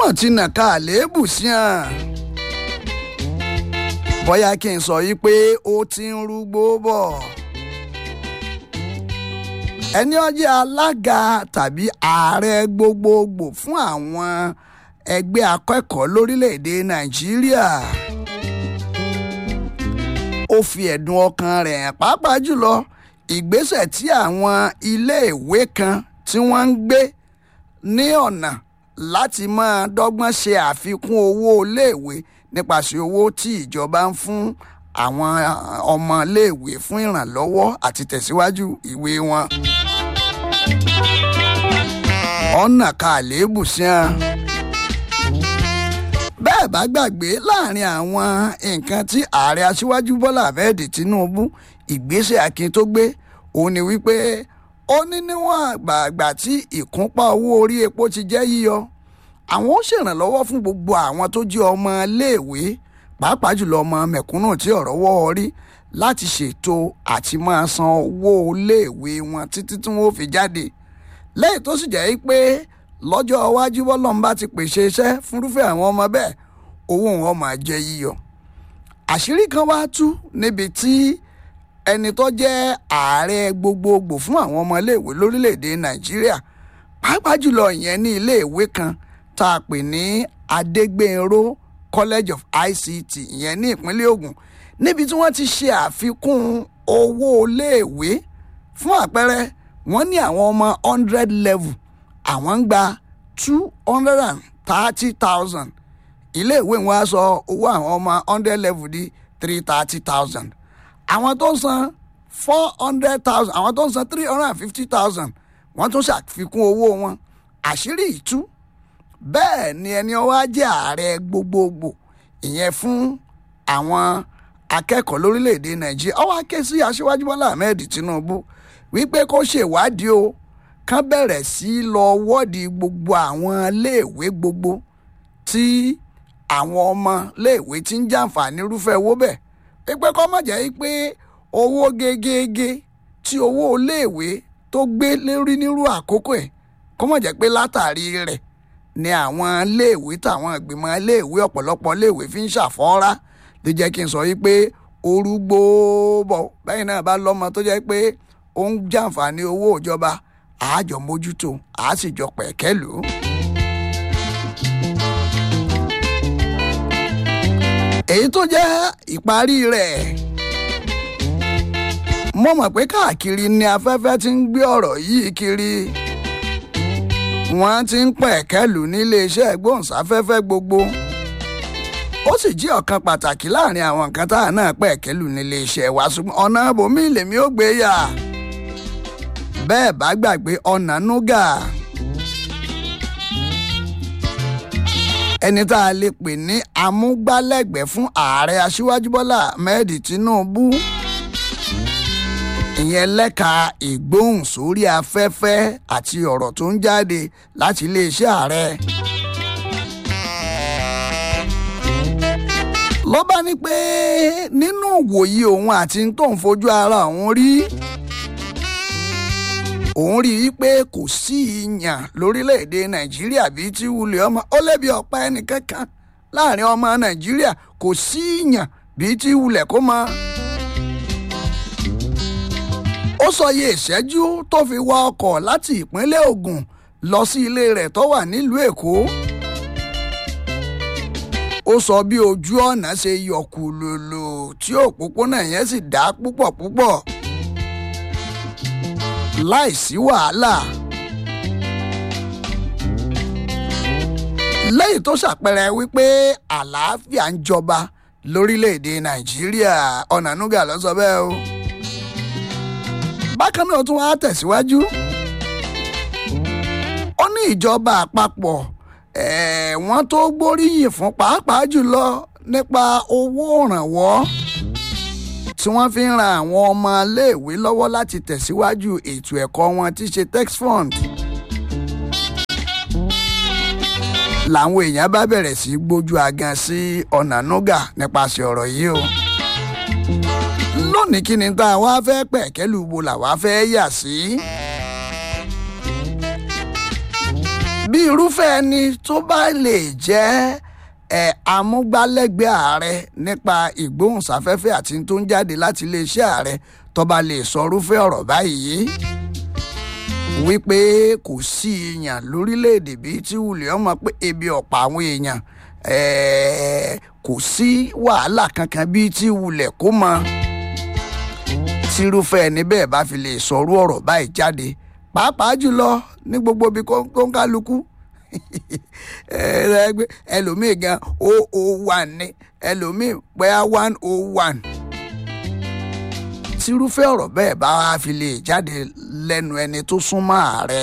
mọ̀ ti nà ká àléébù sí hàn bóyá kí n sọ yìí pé ó ti ń rúgbó bọ̀ ẹni ó jẹ́ alága tàbí ààrẹ gbogbogbò fún àwọn ẹgbẹ́ akẹ́kọ̀ọ́ lórílẹ̀‐èdè nàìjíríà ó fi ẹ̀dùn ọkàn rẹ̀ hàn pàápàá jùlọ ìgbésẹ̀ tí àwọn iléèwé kan tí wọ́n ń gbé ní ọ̀nà láti máa dọ́gbọ́n ṣe àfikún owó iléèwé nípasẹ̀ owó tí ìjọba ń fún àwọn ọmọ iléèwé fún ìrànlọ́wọ́ àti tẹ̀síwájú ìwé wọn. ọ̀nà ka àléébù sí wọn. bẹ́ẹ̀ bá gbàgbé láàrin àwọn nǹkan tí ààrẹ aṣíwájú bọ́lá ahmed tinubu ìgbésẹ̀ akin tó gbé òun ni wípé ó ní níwọ̀n àgbààgbà tí ìkúnpá owó orí epo ti jẹ́ yíyọ àwọn ó ṣèrànlọ́wọ́ fún gbogbo àwọn tó jẹ́ ọmọ iléèwé pàápàá jùlọ ọmọ mẹ̀kúnnù tí ọ̀rọ̀ wọ́ rí láti ṣètò àti máa san owó iléèwé wọn títí tí wọ́n fi jáde lẹ́yìn tó sì jẹ́ pé lọ́jọ́ iwájú bọ́lọ́mbà ti pèsè iṣẹ́ fúnrúfẹ́ àwọn ọmọ bẹ́ẹ̀ owó wọn máa jẹ́ yíyọ àṣírí kan wá tú níbi tí ẹni tó jẹ́ ààrẹ gbogbogbò fún àwọn ọmọ iléèwé lórílẹ̀‐èdè nàìjíríà pàápàá jùlọ ìyẹn ní iléèwé kan tá a pè ní adégbènró college of ict ìyẹn ní ìpínlẹ̀ Ògùn níbi tí wọ́n ti ṣe àfikún owó iléèwé fún àpẹẹrẹ wọ́n ní àwọn ọmọ hundred level àwọn ń gba two hundred and thirty thousand iléèwé wọn á sọ owó àwọn ọmọ hundred level di three thirty thousand àwọn tó ń san four hundred thousand àwọn tó ń san three hundred and fifty thousand wọ́n tún ṣàfikún owó wọn àṣírí ìtú bẹ́ẹ̀ ni ẹni ọwá jẹ́ ààrẹ gbogbogbò ìyẹn fún àwọn akẹ́kọ̀ọ́ lórílẹ̀‐èdè nàìjíríà ó wá ké sí aṣíwájú bọ́lá ahmed tinubu wípé kó ṣèwádìí o kán bẹ̀rẹ̀ sí í lọ wọ́ọ̀dì gbogbo àwọn iléèwé gbogbo tí àwọn ọmọ iléèwé ti ń jàǹfààní irúfẹ́ owó bẹ́ẹ̀ pípẹ́ kọ́ mọ̀ jẹ́ pé owó gegege tí owó iléèwé tó gbé lérí nírú àkókò ẹ̀ kọ́ mọ̀ jẹ́ pé látàrí rẹ̀ ni àwọn iléèwé táwọn ìgbìmọ̀ iléèwé ọ̀pọ̀lọpọ̀ iléèwé fi ń ṣàfọ́nrá ló jẹ́ kí n sọ wípé orúgbó bọ̀ bẹ́ẹ̀ náà bá lọ́mọ tó jẹ́ pé ó ń jàǹfààní owó ìjọba àájọ mójútó àá sì jọ pẹ̀kẹ́ lò ó. èyí tó jẹ́ ìparí rẹ̀ mo mọ̀ pé káàkiri ni afẹ́fẹ́ ti ń gbé ọ̀rọ̀ yìí kiri wọ́n ti ń pẹ̀kẹ́lù nílé iṣẹ́ ìgbóhùnsáfẹ́fẹ́ gbogbo ó sì jí ọ̀kan pàtàkì láàrin àwọn nǹkan tá à náà pẹ̀kẹ́lù nílé iṣẹ́ wa ṣùgbọ́n ọ̀nà bòmí lèmi ó gbé yà bẹ́ẹ̀ bá gbàgbé ọ̀nà núgà ẹni tá a lè pè ní amúgbálẹ́gbẹ̀ẹ́ fún ààrẹ aṣíwájú bọ́lá ahmed tinubu ìyẹn lẹ́ka ìgbóhùn sórí afẹ́fẹ́ àti ọ̀rọ̀ tó ń jáde láti iléeṣẹ́ ààrẹ. ló bá ní pé nínú ìwòye òun àti tó ń fojú ara òun rí òun rí i pé kò sí ìyàn lórílẹ̀‐èdè nàìjíríà bíi tí wulẹ̀ ọmọ ó lẹ́bi ọ̀pá ẹnìkankan láàrin ọmọ nàìjíríà kò sí ìyàn bíi tí wulẹ̀ kó mọ ó sọ iye ìṣẹ́jú tó fi wa ọkọ̀ láti ìpínlẹ̀ Ògùn lọ sí ilé rẹ̀ tó wà nílùú Èkó ó sọ bí ojú ọ̀nà ṣe yọkù lòlò tí òpópónà yẹn sì dá púpọ̀ púpọ̀ láìsí wàhálà lẹ́yìn tó ṣàpẹẹrẹ wípé àlàáfíà ń jọba lórílẹ̀‐èdè Nàìjíríà Ọ̀nànúgà ló sọ bẹ́ẹ̀ o bákan náà tún wá tẹ̀síwájú ó ní ìjọba àpapọ̀ wọ́n tó gbóríyìn fún pàápàá jùlọ nípa owó ìrànwọ́ tí wọ́n fi ń ran àwọn ọmọ iléèwé lọ́wọ́ láti tẹ̀síwájú ètò ẹ̀kọ́ wọn tí ṣe tax fund. làwọn èèyàn bá bẹ̀rẹ̀ sí gbójú agan sí Ọ̀nànúgà nípasẹ̀ ọ̀rọ̀ yìí o lónìí kí ni tá a wá fẹ́ pẹ̀kẹ́lù bo làwa fẹ́ yà sí. bí irúfẹ́ ẹni tó bá lè jẹ́ ẹ̀ amúgbálẹ́gbẹ̀ẹ́ ààrẹ nípa ìgbóhùnsáfẹ́fẹ́ àti tó ń jáde láti iléeṣẹ́ ààrẹ tó bá lè sọ irúfẹ́ ọ̀rọ̀ báyìí wípé kò sí èèyàn lórílẹ̀‐èdè bíi tí wùlẹ̀ ọmọ pé ebi ọ̀pọ̀ àwọn èèyàn kò sí wàhálà kankan bíi tí wùlẹ̀ kó mọ tírúfẹ́ ẹni bẹ́ẹ̀ bá fi lè sọrú ọ̀rọ̀ báyìí jáde pàápàá jùlọ ní gbogbo ibi tó ń kálukú ẹlòmíì gan o o one ní ẹlòmíì bóyá one o one tírúfẹ́ ọ̀rọ̀ bẹ́ẹ̀ bá wá fi lè jáde lẹ́nu ẹni tó súnmọ́ ààrẹ.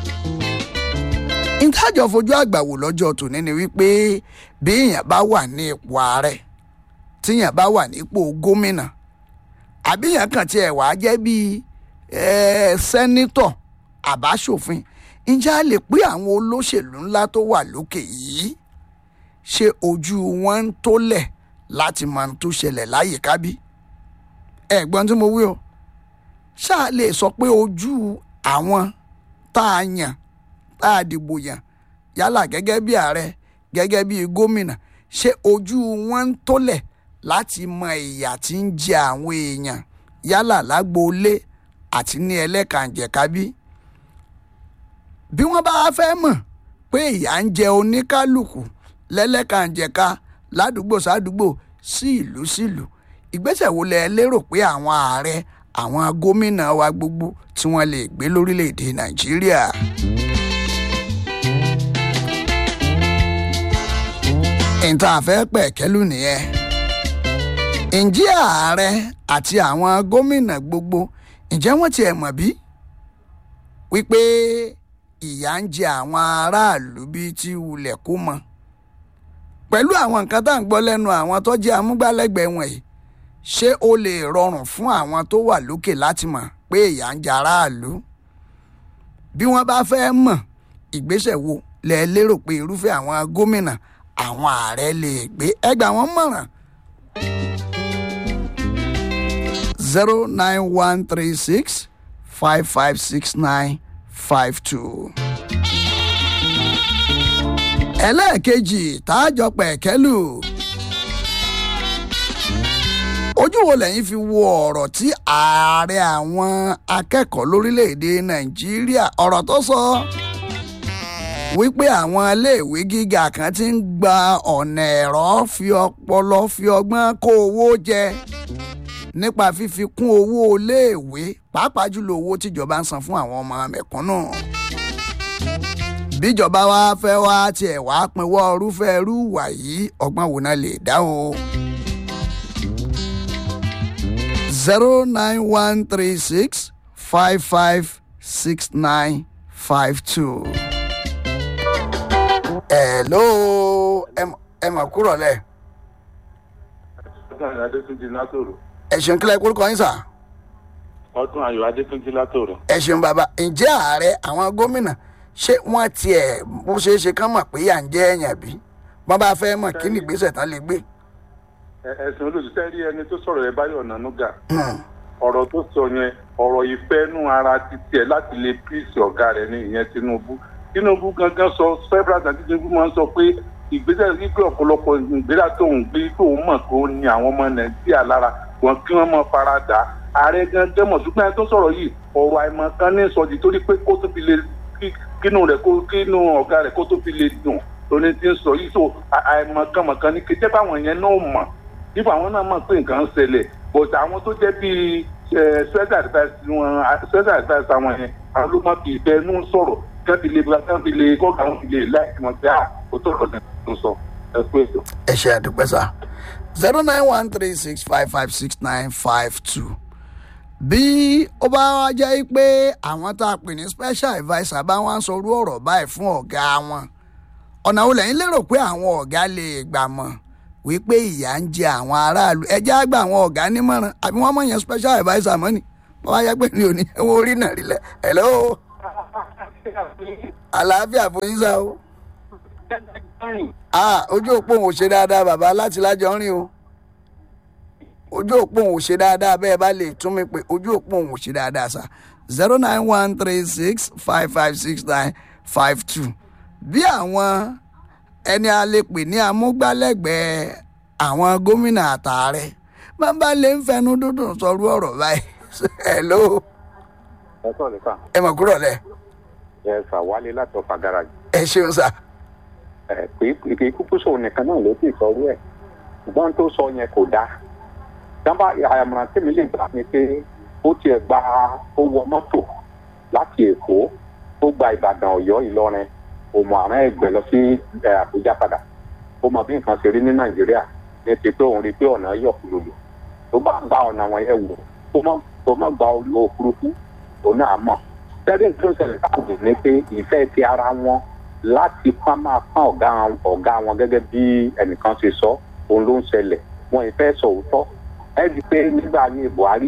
ìtajọ fojú àgbà wò lọ́jọ́ tòní ni wípé bí èèyàn bá wà ní ipò ààrẹ tíyàn bá wà nípò gómìnà àbí èèyàn kàn tiẹ̀ wá jẹ́ bíi sẹ́nítọ̀ àbáṣòfin ǹjẹ́ a lè pé àwọn olóṣèlú ńlá tó wà lókè yìí ṣe ojú wọn ń tólẹ̀ láti mọ ohun tó ṣẹlẹ̀ láyìíká bí? ẹ̀gbọ́n tí mo wí o ṣáà lè sọ pé ojú àwọn tá a yàn tá a dìbò yàn yálà gẹ́gẹ́ bí ààrẹ gẹ́gẹ́ bí gómìnà ṣé ojú wọn ń tólẹ̀ láti mọ ìyà tí ń jẹ àwọn èèyàn yálà lágboolé àti ní ẹlẹ́kànjẹ̀ka bí. bí wọ́n bá fẹ́ mọ̀ pé ìyà ń jẹ oníkálukú lẹ́lẹ́kànjẹ̀ka ládùúgbò sádùúgbò sí ìlú sílùú ìgbésẹ̀ wo lẹ lérò pé àwọn ààrẹ àwọn gómìnà wa gbogbo tí wọ́n lè gbé lórílẹ̀‐èdè nàìjíríà. ìta àfẹ́ pẹ̀kẹ́lù nìyẹn. ǹjẹ́ ààrẹ àti àwọn gómìnà gbogbo ǹjẹ́ wọ́n tiẹ̀ mọ̀ bí? wípé ìyà ń jẹ àwọn aráàlú bíi ti wulẹ̀ kó mọ. pẹ̀lú àwọn nǹkan tá à ń gbọ́ lẹ́nu àwọn tó jẹ́ amúgbálẹ́gbẹ̀ẹ́ wọ̀nyí ṣé ó lè rọrùn fún àwọn tó wà lókè láti mọ̀ pé ìyà ń jẹ aráàlú bí wọ́n bá fẹ́ mọ̀ ìgbésẹ̀ wo lẹ lérò pé irúfẹ́ àwọn gómìnà àwọn ààrẹ lè gbé ẹgbà wọn mọ̀ràn. zero nine one three six five five six nine five two. ẹlẹ́ẹ̀kejì tààjọ pẹ̀kẹ́lù ojú wo lẹ́yìn fi wo ọ̀rọ̀ tí ààrẹ àwọn akẹ́kọ̀ọ́ lórílẹ̀‐èdè nàìjíríà ọ̀rọ̀ tó sọ wípé àwọn iléèwé gíga kan ti ń gba ọ̀nà ẹ̀rọ fi ọpọlọ fi ọgbọ́n kó owó jẹ nípa fífi kún owó iléèwé pàápàá jùlọ owó tíjọba ń san fún àwọn ọmọ mẹ̀kúnnù bíjọba wa fẹ́ wá tiẹ̀ wá pinwọ́ irúfẹ́ irú ìwà yìí ọgbọ́n wo náà lè dá o zero nine one three six five five six nine five two. hello ẹ mà kúrọ̀ lẹ̀. ọdún ayọ̀ adétúnjì látòrò. ẹ ṣeun kílẹ̀ kórúkọ yín sà. ọdún ayọ̀ adétúnjì látòrò. ẹ ṣeun bàbá ǹjẹ́ ààrẹ àwọn gómìnà ṣé wọ́n tiẹ̀ bó ṣeé ṣe kán mọ̀ pé à ń jẹ́ ẹ̀yàn bí wọ́n bá fẹ́ mọ̀ kí ni ìgbésẹ̀ tán lè gbé. ẹ̀sìn olùsíṣẹ́ rí ẹni tó sọ̀rọ̀ yẹn báyọ̀ nànúgà ọ̀rọ̀ tó sọ yẹn ọ̀rọ̀ ìfẹ́nú ara ti tiẹ̀ láti lè píìsì ọ̀gá rẹ̀ ní ìyẹn tinubu tinubu gangan sọ several times tinubu máa ń sọ pé ìgbésẹ̀ wípé ọ̀pọ̀lọpọ̀ ìgbéra tó ń gbé tó ń mọ̀ tó ní àwọn ọmọ nàìjíríà lára wọn kí wọ́n mọ̀ fara dà á ààrẹ gangan mọ̀ ṣùgbọ́n ẹni tó sọ̀rọ̀ yìí ọ̀rọ̀ àìmọ̀ kan ní sọ̀dí torí pé kó tó fi lè kínú rẹ̀ kínú ọ̀gá rẹ̀ kó tó fi lè dùn lóní tí ń sọ yìí tó àìmọ̀ kan mọ̀ kan ní kété báwọn yẹn náà mọ̀ nípa àwọn náà mọ̀ pé nǹkan ń ṣẹlẹ̀ but àwọn tó jẹ́ bíi special advice wọn special advice àwọn yẹn àwọn ló máa fi ìfẹ́ inú sọ̀rọ̀ kán fi lè kán fi lè kọ́ka wọn fi lè láì wọn pé à ó tó rọ̀ lẹ́nu sọ ẹ kú ètò. ẹ ṣe àdúpẹ́ sá zero nine one three six five five six nine five two bí ó bá wá jẹ́ pé àwọn tá a pè ní special adviser bá wá ń sọ orú ọ̀rọ̀ báyìí fún ọ̀gá wọn ọ̀nà wo lẹ́yìn lérò pé àwọn ọ̀gá lè gbà mọ̀ wípé ìyà ń jẹ àwọn aráàlú ẹjẹ́ àgbà àwọn ọ̀gá nímọ̀ràn àbí wọ́n mọ̀ yẹn special adviser mọ́ ni wọ́n wá yẹ pé ní òní ẹ̀wọ̀n orí náà rí lẹ̀ hello àlàáfíà fún yín sá o ah ojú òpó òun ò ṣe dáadáa bàbá láti lájọ rìn o ojú òpó òun ò ṣe dáadáa bẹ́ẹ̀ bá lè tún mi pé ojú òpó òun ò ṣe dáadáa sá zero nine one three six five five six nine five two bí àwọn ẹni a lè pè ní amúgbálẹ́gbẹ̀ẹ́ àwọn gómìnà àtààrẹ bàbá lè ń fẹnu dúdùn sọrú ọ̀rọ̀ báyìí hello ẹ sọ lè fà ẹ mọ̀ kúrò lẹ̀ ẹ fà wálé láti ọfà garaajì ẹ ṣeun sà ẹ pé kì í kúkú sóun nìkan náà ló sì sọrú ẹ ṣùgbọ́n tó sọ yẹn kò dáa dábàá àyàmọ̀ràn tèmi lè gbà ni pé ó tiẹ̀ gba ó wọ mọ́tò láti èkó ó gba ìbàdàn ọ̀yọ́ ìlọrin òmò àrùn ẹgbẹ́ lọ sí àbújá padà ó mọ bí nǹkan ṣe rí ní nàìjíríà ní ti pé òun rí i pé ọ̀nà yọ̀ kúlòlò tó bá gba ọ̀nà wọn yẹn wò tó má tó má gba òfurufú òun náà mọ̀ tẹ́lẹ̀ tó ń ṣẹlẹ̀ káàdì ni pé ìfẹ́ ti ara wọn láti pa máa pọ́n ọ̀gá ọ̀gá wọn gẹ́gẹ́ bí ẹnìkan ṣe sọ òun ló ń ṣẹlẹ̀ wọn ìfẹ́ sọ òótọ́ ẹ rí i pé nígbà ayé buhari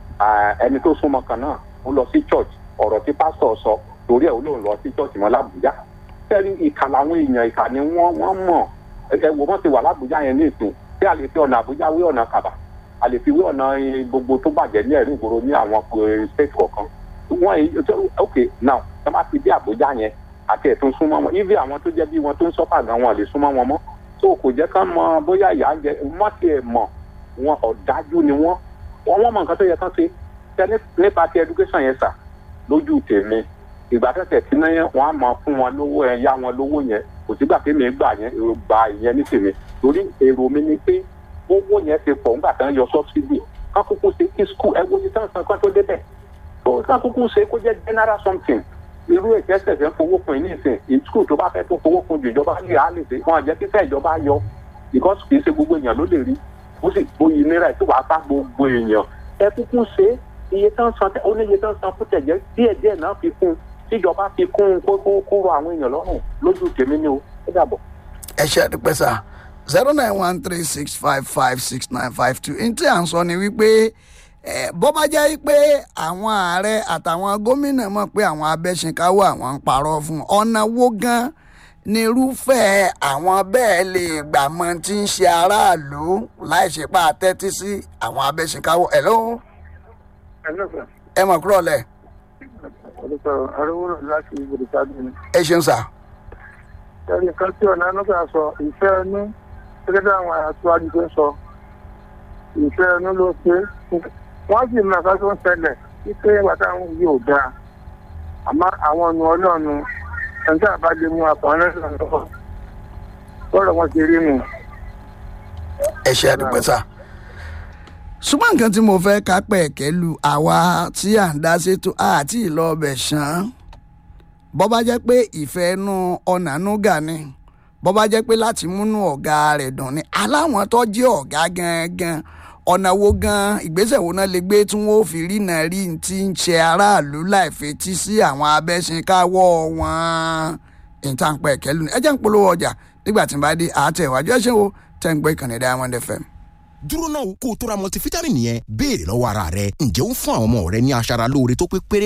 ẹni tó súnmọ́ kan náà ó lọ sí church ọ̀rọ̀ tí pásítọ̀ sọ torí ẹ̀ ó lóun lọ sí church mọ́ làbújá tẹ́lẹ̀ ìkà làwọn èèyàn ìkà ni wọ́n wọ́n mọ̀ ẹ wo wọ́n ti wà làbújá yẹn ní ìsìn tí a lè fi ọ̀nà àbújá wé ọ̀nà kàbà a lè fi wé ọ̀nà gbogbo tó bàjẹ́ ní ẹ̀rí ìgboro ní àwọn state kọ̀ọ̀kan wọ́n ok now tó bá ti dé àbújá yẹn àti ẹ̀tún súnmọ́ wọn ibi àwọn tó jẹ́ bí wọn tó ń sọ́pà gan wọn lè súnmọ́ wọn mọ́ tó kò jẹ́ ká mọ bóyá ìyá ń jẹ mọ́tì ẹ̀ mọ̀ wọn ọ̀dájú ni wọ́n wọ́n mọ̀ nǹkan tó yẹ kán ṣe tẹ nípa ti education yẹn sà lójú tèmi ìgbà tẹ̀tẹ̀ tí náà wọ́n á máa fún wọn lówó ẹ̀ yá wọn lówó yẹn kò sígbà tí mi gbà yẹn gbà ìyẹn ní tèmi torí èrò mi ni pé owó yẹn ti pọ̀ nígbà tí wọ́n yọ subsidy ká kúkú ṣe kí school ẹ wo ní tán san kan tó débẹ̀ tó ká kúkú ṣe kó jẹ́ general something irú ètò ẹsẹ̀ fẹ́ fowó kun ní ìsìn in school tó bá fẹ́ tó fowó kun jù ìjọba ní ìhà lè ṣe wọn àjẹ́ kíkẹ́ ìjọba yọ because kì í ṣe gbogbo èèyàn ló lè rí ó sì gbóyin náírà tó wàá bá gbogbo èèyàn ẹ kúkú ṣe iye tán san ó ní iye tán san fún tẹ̀jẹ́ díẹ̀ díẹ̀ náà fi kún tíjọba fi kún kó kó kó rọ àwọn èèyàn lọ́rùn lójú tèmi ni o ó dàbọ̀. ẹ ṣe àdúpẹ́ sà zero nine one three six five five six nine five two ní tí à ń sọ ni wípé bó bá jẹ́ pé àwọn ààrẹ àtàwọn gómìnà mọ̀ pé àwọn abẹ́sìnkáwọ́ àwọn ń parọ́ fún ọ̀nà wo gan ni irúfẹ́ àwọn bẹ́ẹ̀ lè gbà mọ tí ń ṣe aráàlú láì ṣe pa àtẹ́tí sí àwọn abẹ́sìnkáwọ́ ẹ̀ ló. ẹ mọ̀ kúrò lẹ̀. ẹ ṣeun sà. ẹnì kan tí ọ̀nà nígbà sọ ìfẹ́ ẹnu gẹ́gẹ́ bí àwọn aṣáájú tó ń sọ ìfẹ́ ẹnu ló ṣe wọ́n sì mọ ẹ̀ka tó ń ṣẹlẹ̀ wípé ẹgbà táwọn yìí ò dáa àmọ́ àwọn ọ̀nà ọlọ́ọ̀nù ẹni tí àbá lè mú àpọ̀n lẹ́sìn lọ́wọ́ lọ́rọ̀ wọn ti rí nù. ẹ ṣe àdúpẹ́ sà ṣùgbọ́n nǹkan tí mo fẹ́ ká pẹ̀kẹ́ lu àwa tí à ń dá sétò àti ìlọ ọbẹ̀ ṣán bọ́ bá jẹ́ pé ìfẹ́ inú ọ̀nà núgà ni bọ́ bá jẹ́ pé láti múnú ọ̀gá rẹ̀ dùn ni aláwọn tó jẹ́ ọ̀gá gangan ọ̀nà wo gan ìgbésẹ̀ wo náà lè gbé tí wọ́n fi rí náà rí ti ń ṣe aráàlú láì fetí sí àwọn abẹ́sìnkáwọ́ wọn ìtànpẹ̀ kẹlù ni ẹ jẹ́ ń polówó ọjà nígbà tí n bá dé àátẹ̀wájú ẹ ṣe wo tẹ́ ń gbé ìkànnì Diamond FM dúró náà kó o tó ra multivitamin yẹn béèrè lọ́wọ́ ara rẹ ǹjẹ́ ó ń fún àwọn ọmọ rẹ ní aṣara lóore tó pé péré